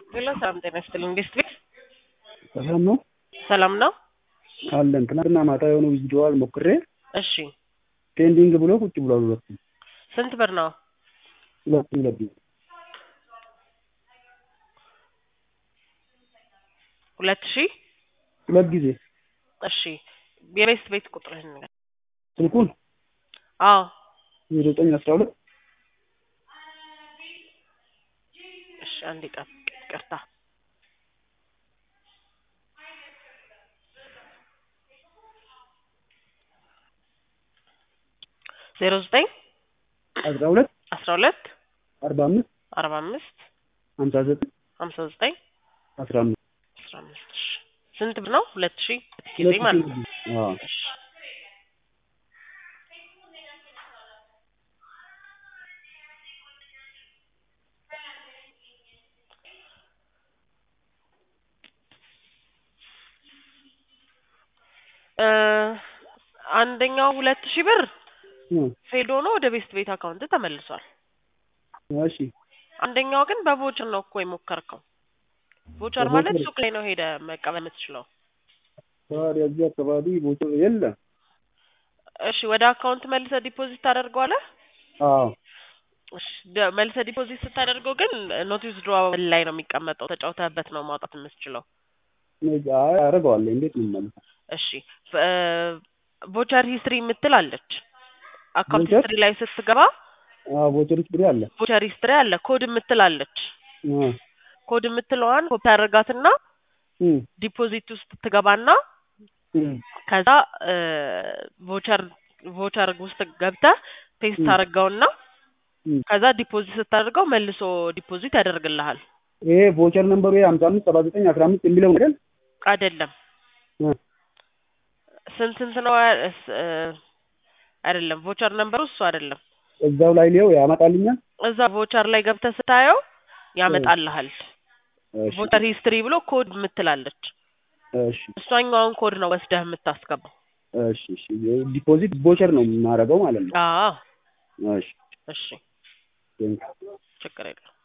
ሄሎ ሰላም ጤና ይስጥልኝ። እንዴት ቤት ሰላም ነው ሰላም ነው? አለን። ትናንትና ማታ የሆነ ዊዝድሮዋል ሞክሬ እሺ ፔንዲንግ ብሎ ቁጭ ብሏል። ሁለቱም ስንት ብር ነው? ሁለቱም ሁለት ጊዜ ሁለት ሺህ ሁለት ጊዜ እሺ የቤት ቤት ቁጥርህን ንገር። ስልኩን አዎ ዜሮ ዘጠኝ አስራ ሁለት እሺ አንዴ ጠብቅ፣ ይቅርታ ዜሮ ዘጠኝ አስራ ሁለት አስራ ሁለት አርባ አምስት አርባ አምስት ሀምሳ ዘጠኝ ሀምሳ ዘጠኝ አስራ አምስት አስራ አምስት እሺ ስንት ብር ነው? ሁለት ሺህ ጊዜ ሁለት ማለት ነው። ጊዜ አዎ እሺ እ አንደኛው ሁለት ሺህ ብር እ ፌል ሆኖ ወደ ቤስት ቤት አካውንት ተመልሷል። እሺ አንደኛው ግን በቮቸር ነው እኮ የሞከርከው። ቮቸር ማለት በቮቸር- ሱቅ ላይ ነው ሄደ መቀበል የምትችለው። ታዲያ እዚህ አካባቢ ቦታ የለም። እሺ ወደ አካውንት መልሰህ ዲፖዚት ታደርገዋለህ። አዎ እሺ ደ- መልሰህ ዲፖዚት ስታደርገው ግን ኖት ዊዝድሮዋል ላይ ነው የሚቀመጠው። ተጫውተህበት ነው ማውጣት የምትችለው። አይ አደርገዋለሁ። እንዴት ነው የምመልሰው? እሺ ቮቸር ሂስትሪ የምትል አለች። አካውንት ቮቸር? ሂስትሪ ላይ ስትገባ አዎ ቮቸር ብሬ አለ። ቮቸር ሂስትሪ አለ። ኮድ የምትል አለች። አ ኮድ የምትለዋን ኮፒ አድርጋትና እ ዲፖዚት ውስጥ ትገባና እ ከዛ ቮቸር ቮቸር ውስጥ ገብተህ ፔስት ም። ታደርገውና እ ከዛ ዲፖዚት ስታደርገው መልሶ ዲፖዚት ያደርግልሃል። ይሄ ቮቸር ነምበሩ ሀምሳ አምስት ሰባ ዘጠኝ አስራ አምስት የሚለው አይደል? አይደለም እ ስንት ስንት ነው ያ- እስ- እ አይደለም ቮቸር ነምበሩ እሱ አይደለም። እዛው ላይ ሊየው ያመጣልኛል። እዛ ቮቸር ላይ ገብተህ ስታየው ያመጣልሃል። እሺ ቮቸር ሂስትሪ ብሎ ኮድ የምትላለች እሺ እሷኛውን ኮድ ነው ወስደህ የምታስገባው። እሺ እሺ ዲፖዚት ቮቸር ነው የማደርገው ማለት ነው። አዎ እሺ እሺ ቴንክ ችግር የለም።